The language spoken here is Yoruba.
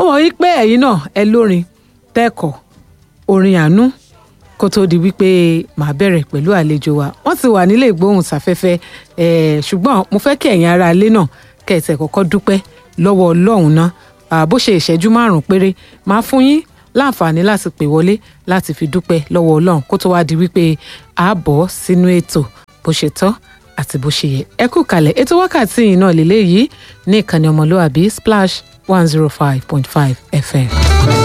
mọ̀ wípé ẹ̀yin náà ẹ lórin tẹ́kọ̀ orin àánú kó tó di wípé màá bẹ̀rẹ̀ pẹ̀lú àlejò wa wọ́n ti wà nílé ìgbóhùnsáfẹ́fẹ́ ẹ̀ ṣùgbọ́n mo fẹ́ kí ẹ̀yin ará ilé náà kẹ̀sẹ̀ kọ́kọ́ dúpẹ́ lọ́wọ́ ọlọ́run náà bó ṣe ìṣẹ́jú márùn-ún péré máa fún yín láǹfààní láti pè wọlé láti fi dúpẹ́ lọ́wọ́ ọlọ́run kó tó wá di wípé a bọ̀ sínú ètò bó ṣe tọ́ àti bó ṣe yẹ ẹ kú kalẹ̀ ètò wákàtí yìí náà lélẹ́yìí ní ìkànnì ọmọlúwàbí splash one zero five point five fm.